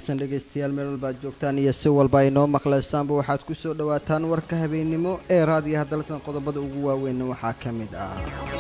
wanaagsan dhegaystayaal meel walba aad joogtaan iyo si walba ay noo maqlaysaanba waxaad ku soo dhowaataan warka habeennimo ee raadiyaha dalsan qodobada ugu waaweynna waxaa ka mid ah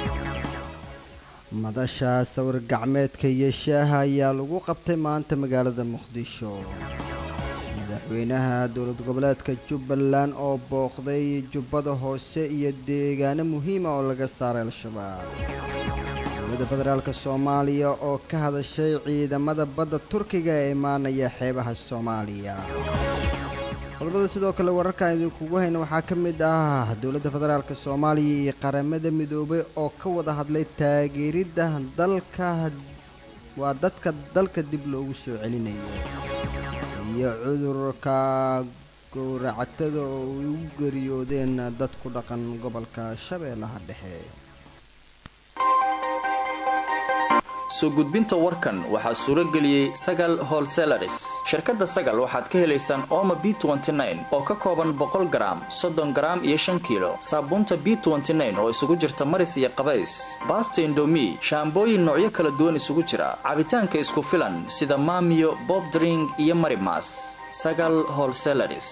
madasha sawir gacmeedka iyo shaaha ayaa lagu qabtay maanta magaalada muqdisho madaxweynaha dowlad goboleedka jubbaland oo booqday jubbada hoose iyo deegaano muhiima oo laga saaray al-shabaab dowladda federaalk soomaaliya oo ka hadashay ciidamada badda turkiga ee imaanaya xeebaha soomaaliya qodobada sidoo kale wararkaan idinkugu hayna waxaa ka mid ah dowladda federaalk soomaaliya iyo qaramada midoobay oo ka wada hadlay taageeridda dalka waa dadka dalka dib loogu soo celinayo iyo cudurka gowracatada oo ay ugu geeriyoodeen dad ku dhaqan gobolka shabeellaha dhexe soo gudbinta warkan waxaa suuro geliyey sagal holselaris shirkadda sagal waxaad ka helaysaan ooma b oo ka kooban boqol garaam soddon garaam iyo shan kiilo saabuunta b oo isugu jirta maris iyo qabays baasta indomi shaambooyin noocyo kala duwan isugu jira cabitaanka isku filan sida maamiyo bobdring iyo marimas sagal holselaris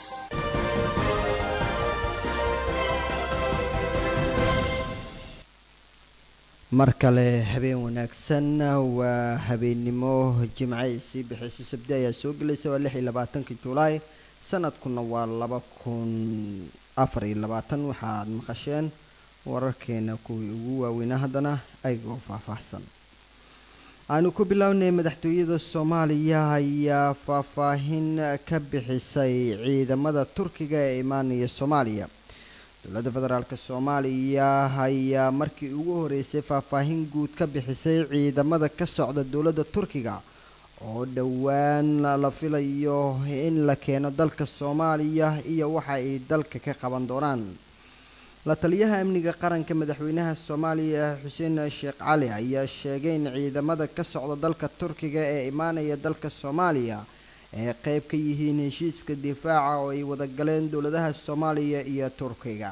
mar kale habeen wanaagsan waa habeennimo jimce sii bixiso sabdi ayaa soo gelaysa waa lix iyo labaatanka julaay sanadkuna waa laba kun afar iyo labaatan waxaad maqasheen wararkeena kuwii ugu waaweynaa haddana ayagoo faahfaahsan aanu ku bilownay madaxtooyada soomaaliya ayaa faahfaahin ka bixisay ciidamada turkiga ee imaanaya soomaaliya dowladda federaalk soomaaliya ayaa markii ugu horeysay faahfaahin guud ka bixisay ciidamada ka socda dowladda turkiga oo dhowaan la filayo in la keeno dalka soomaaliya iyo waxa ay dalka ka qaban doonaan la taliyaha amniga qaranka madaxweynaha soomaaliya xuseen sheekh cali ayaa sheegay in ciidamada ka socda dalka turkiga ee imaanaya dalka soomaaliya ay qayb ka yihiin heshiiska difaaca oo ay wada galeen dowladaha soomaaliya iyo turkiga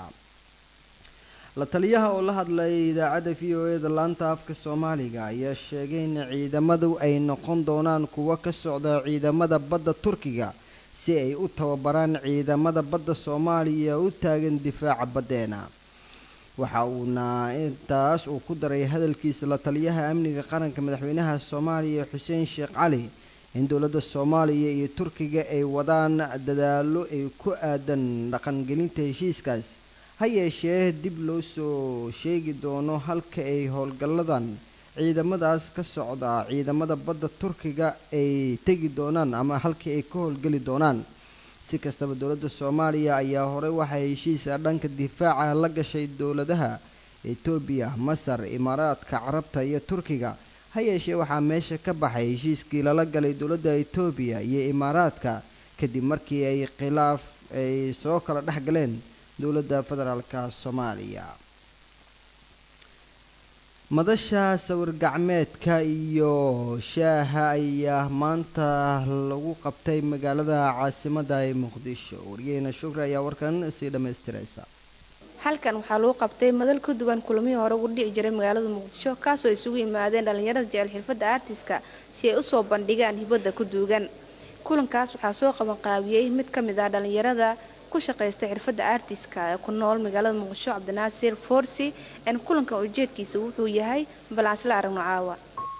la taliyaha oo la hadlay idaacadda v o eda laanta afka soomaaliga ayaa sheegay in ciidamadu ay noqon doonaan kuwo ka socda ciidamada badda turkiga si ay u tababaraan ciidamada badda soomaaliya u taagan difaaca baddeena waxa uuna intaas uu ku daray hadalkiisa la taliyaha amniga qaranka madaxweynaha soomaaliya xuseen sheekh cali in dowladda soomaaliya iyo turkiga ay wadaan dadaallo ay ku aadan dhaqangelinta heshiiskaas ha yeeshee dib loo soo sheegi doono halka ay howlgalladan ciidamadaas ka socda ciidamada badda turkiga ay tegi doonaan ama halkii ay ka howlgeli doonaan si kastaba dowladda soomaaliya ayaa horey waxay heshiisa dhanka difaaca la gashay dowladaha etoobiya masar imaaraadka carabta iyo turkiga ha yeeshee waxaa meesha ka baxay heshiiskii lala galay dowladda etoobiya iyo imaaraadka kadib markii ay khilaaf ay soo kala dhex galeen dowladda federaalka soomaaliya madasha sawir gacmeedka iyo shaaha ayaa maanta lagu qabtay magaalada caasimadda ee muqdisho waryaheena shukri ayaa warkan sii dhammaystiraysa halkan waxaa lagu qabtay madal ka duwan kulamihii hore ugu dhici jiray magaalada muqdisho kaasoo isugu yimaadeen dhallinyarada jecel xirfadda artiska si ay usoo bandhigaan hibadda ku duugan kulankaas waxaa soo qabanqaabiyey mid ka mid ah dhallinyarada ku shaqaysta xirfadda artiska ee ku nool magaalada muqdisho cabdinaasir forsi n kulankan ujeedkiisa wuxuu yahay balaasla aragno caawa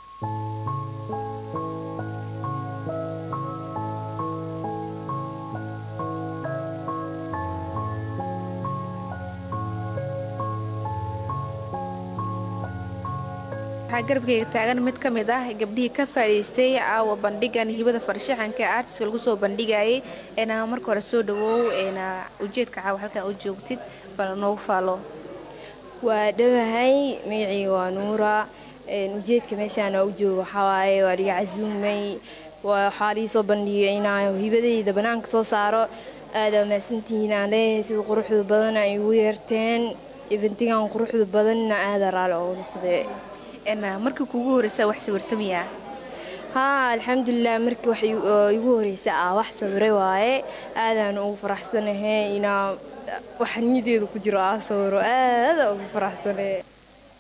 waxaa garabkeyga taagan mid ka mid ah gabdhihii ka faa'idaystay caawa bandhigan hibada farshaxanka ee artiska lagu soo bandhigayay eena marka hore soo dhawoow eena ujeedka caawa halkan u joogtid bal noogu faalo waa dhawahay magacii waa nuura ujeedka meeshaan u jooga waxawaaye waa dhiga casuumay waxaa lii soo bandhigay inaan hibadayda bannaanka soo saaro aada mahadsantihiin aan leeyahay sida quruxda badan ay igu yeerteen ibintigan quruxda badanna aada raali oo noqdee markii kuugu horeysa wax sawirtamayaa haa alxamdulilah markii wax igu horeysa ah wax sawiray waaye aadaan ugu faraxsanahay inaa wax niyadeeda ku jiro aa sawiro aada ugu faraxsanahe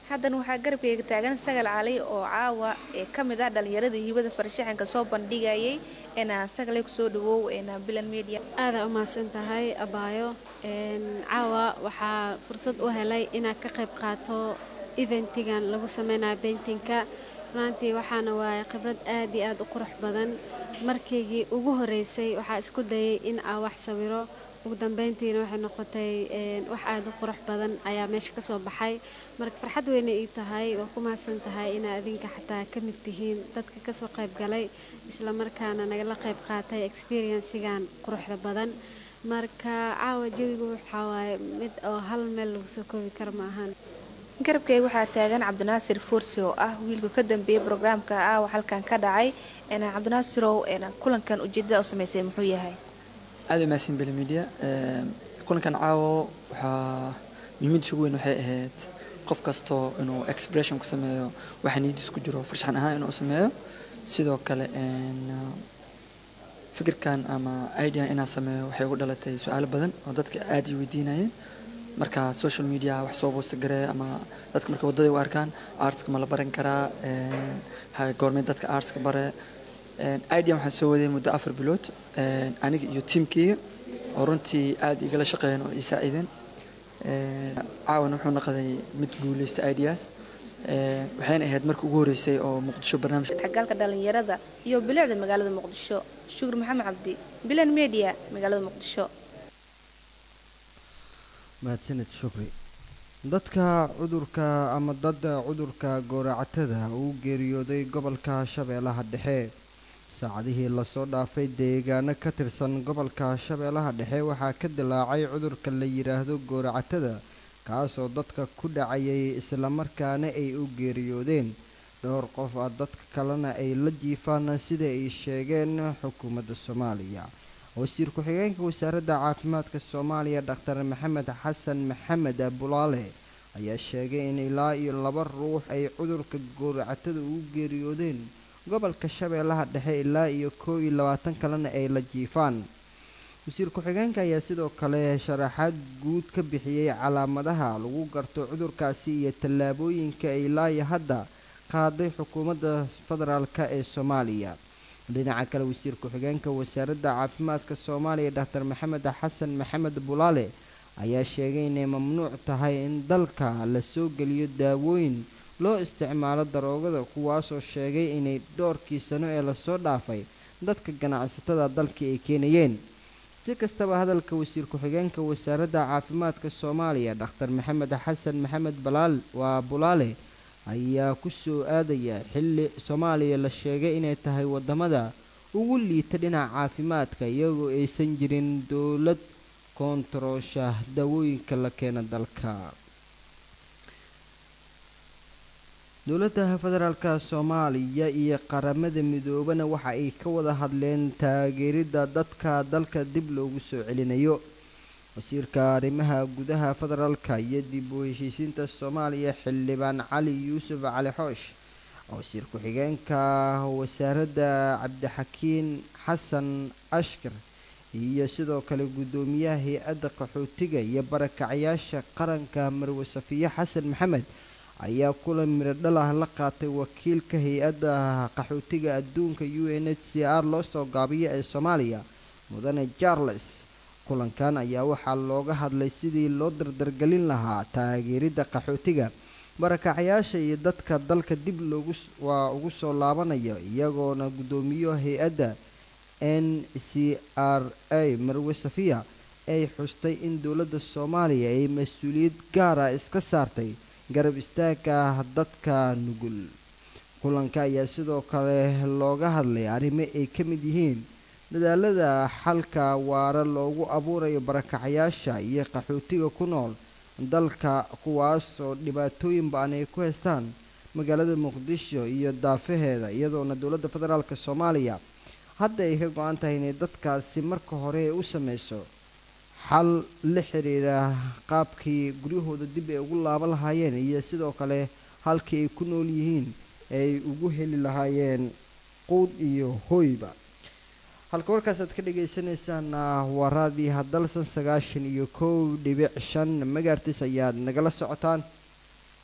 haddana waxaa garabkeyga taagan sagal cali oo caawa ee ka mid ah dhallinyaradii hibada farshaxanka soo bandhigayay eena sagalay kusoo dhawow eena bilan media aadaa u mahadsan tahay abaayo caawa waxaa fursad u helay inaad ka qayb qaato eventigan lagu sameynayo beintinka runaantii waxaana waaye khibrad aad iyo aad u qurux badan markaygii ugu horeysay waxaa isku dayay in aa wax sawiro ugu dambeyntiina waxay noqotay wax aada u qurux badan ayaa meesha ka soo baxay marka farxad weyna ii tahay waa ku mahadsan tahay inaa adinka xataa ka mid tihiin dadka kasoo qayb galay isla markaana nagala qayb qaatay experiencigan quruxda badan marka caawa jawigu waxaa waaye mid oo hal meel lagu soo koobi kara ma ahan garabkeyga waxaa taagan cabdinaasir forsi oo ah wiilka ka dambeeyay brograamka aawa halkan ka dhacay cabdinaasirow kulankan ujeedada u sameysay muxuu yahay aada u mahadsan beli media kulankan caawo waxaa muhiimadiisa ugu weyn waxay ahayd qof kastoo inuu expression ku sameeyo waxa niyadiis ku jiro farshaxan ahaan inuu sameeyo sidoo kale fikirkan ama idea inaan sameeyo waxay ugu dhalatay su-aalo badan oo dadka aada i weydiinayeen marka social media wax soo boosta gareeya ama dadka marka waddaday u arkaan artska ma la baran karaa goormee dadka artska bare idea waxaan soo waday muddo afar bilood aniga iyo tiamkeyga oo runtii aada igala shaqeeyeen oo ii saaciideen caawana wuxuu noqday mid guuleysta ideas waxayna ahayd marka ugu horeysay oo muqdisho barnaamij xagaalka dhalinyarada iyo bilicda magaalada muqdisho shukur maxamed cabdi bilan media magaalada muqdisho mahadsaned shukri dadka cudurka ama dadda cudurka gooracatada uu geeriyooday gobolka shabeellaha dhexe saacadihii lasoo dhaafay deegaano ka tirsan gobolka shabeellaha dhexe waxaa ka dilaacay cudurka la yidhaahdo gooracatada kaasoo dadka ku dhacayay islamarkaana ay u geeriyoodeen dhowr qof ah dadka kalena ay la jiifaan sida ay sheegeen xukuumadda soomaaliya wasiir ku-xigeenka wasaaradda caafimaadka soomaaliya dhaktar maxamed xasan maxamed bulaale ayaa sheegay in ilaa iyo laba ruux ay cudurka gooracatada ugu geeriyoodeen gobolka shabeellaha dhexe ilaa iyo koo iyo labaatan kalena ay la jiifaan wasiir ku-xigeenka ayaa sidoo kale sharaxaad guud ka bixiyey calaamadaha lagu garto cudurkaasi iyo tallaabooyinka ay ilaa iyo hadda qaaday xukuumadda federaalk ee soomaaliya dhinaca kale wasiir ku-xigeenka wasaaradda caafimaadka soomaaliya dhaktar maxamed xasan maxamed bulaale ayaa sheegay inay mamnuuc tahay in dalka la soo geliyo daawooyin loo isticmaalo daroogada kuwaasoo sheegay inay dhowrkii sano ee lasoo dhaafay dadka ganacsatada dalka ay keenayeen si kastaba hadalka wasiir ku-xigeenka wasaaradda caafimaadka soomaaliya dhakhtar maxamed xasan maxamed balaal waa bulaale ayaa ku soo aadaya xilli soomaaliya la sheegay inay tahay waddamada ugu liita dhinaca caafimaadka iyagoo aysan jirin dowlad koontaroosha daawooyinka la keena dalka dowladda federaalka soomaaliya iyo qaramada midoobana waxa ay ka wada hadleen taageeridda dadka dalka dib loogu soo celinayo wasiirka arrimaha gudaha federaalka iyo dib u heshiisiinta soomaaliya xildhibaan cali yuusuf cali xoosh wasiir ku-xigeenka wasaaradda cabdixakiin xasan ashkar iyo sidoo kale guddoomiyaha hay-adda qaxootiga iyo barakacyaasha qaranka marwe safiye xasan maxamed ayaa kulan miradhal ah la qaatay wakiilka hay-adda qaxootiga adduunka u n h c r loo soo gaabiyo ee soomaaliya mudane charles kulankan ayaa waxaa looga hadlay sidii loo dardargelin lahaa taageeridda qaxootiga barakacyaasha iyo dadka dalka dib loogu waa ugu soo laabanayo iyagoona guddoomiyo hay-adda n c r a marwe safiya ay xustay in dowladda soomaaliya ay mas-uuliyad gaara iska saartay garab istaagga dadka nugul kulanka ayaa sidoo kale looga hadlay arrimo ay ka mid yihiin dadaalada xalka waara loogu abuurayo barakacyaasha iyo qaxootiga ku nool dalka kuwaas oo dhibaatooyin ba-an ay ku haystaan magaalada muqdisho iyo daafaheeda iyadoona dowladda federaalk soomaaliya hadda ay ka go-an tahay inay dadkaasi marka hore u sameyso xal la xiriira qaabkii guryahooda dib ay ugu laaban lahaayeen iyo sidoo kale halkii ay ku nool yihiin ay ugu heli lahaayeen quud iyo hooyba halka warkaas aad ka dhagaysanaysaan waa raadii hadalsan sagaashan iyo kow dhibic shan magaartiis ayaad nagala socotaan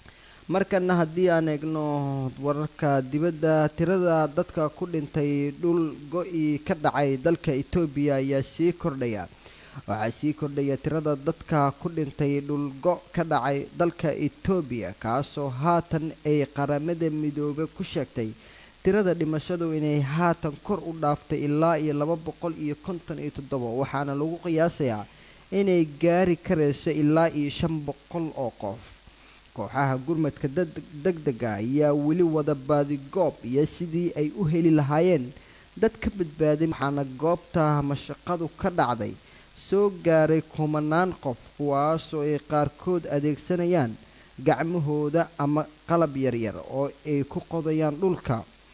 markana haddii aan eegno wararka dibadda tirada dadka ku dhintay dhul go-i ka dhacay dalka etoobiya ayaa sii kordhaya waxaa sii kordhaya tirada dadka ku dhintay dhulgo ka dhacay dalka etoobiya kaasoo haatan ay qaramada midoobe ku sheegtay tirada dhimashadu inay haatan kor u dhaaftay ilaa iyo laba boqol iyo konton iyo toddoba waxaana lagu qiyaasayaa inay gaari karayso ilaa iyo shan boqol oo qof kooxaha gurmadka deg dega ayaa weli wada baadigoob iyo sidii ay u heli lahaayeen dad ka badbaaday waxaana goobta mashaqadu ka dhacday soo gaaray kumanaan qof kuwaasoo ay qaarkood adeegsanayaan gacmahooda ama qalab yaryar oo ay ku qodayaan dhulka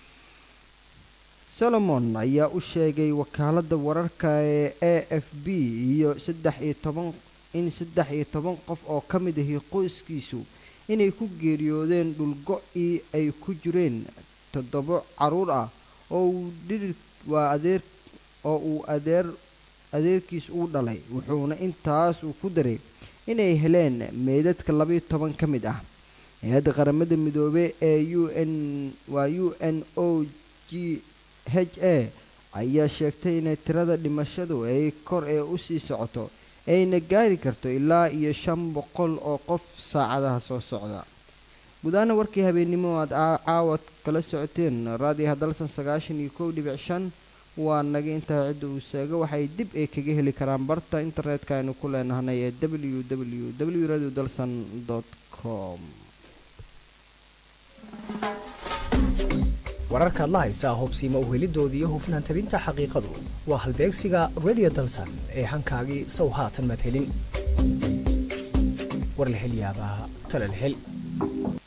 solomon ayaa u sheegay wakaaladda wararka ee a f b iyo saddex iyo toban in saddex iyo toban qof oo ka mid ahi qoyskiisu inay ku geeriyoodeen dhulgo-ii ay ku jireen toddobo caruur ah oo uu dhirir waa adeer oo uu adeer adeerkiis uu dhalay wuxuuna intaas uu ku daray inay heleen meydadka labayo toban ka mid ah hay-adda qaramada midoobey ee u n waa u n o g h a ayaa sheegtay inay tirada dhimashadu ay kor ee usii socoto ayna gaari karto ilaa iyo shan boqol oo qof saacadaha soo socda gudaana warkii habeennimo aad caawad kala socoteen raadiyo hadalsan sagaashan iyo kow dhibic shan waa naga intaa cidda uu seego waxay dib ay kaga heli karaan barta internetka aynu ku leenahnay ee w w w radio dalsan com wararkaad la haysaa hubsiima uhelidoodii iyo hufnaan tabinta xaqiiqadu waa halbeegsiga radio dalsan ee hankaagii sow haatan maad helin war la hel yaabaa tale la hel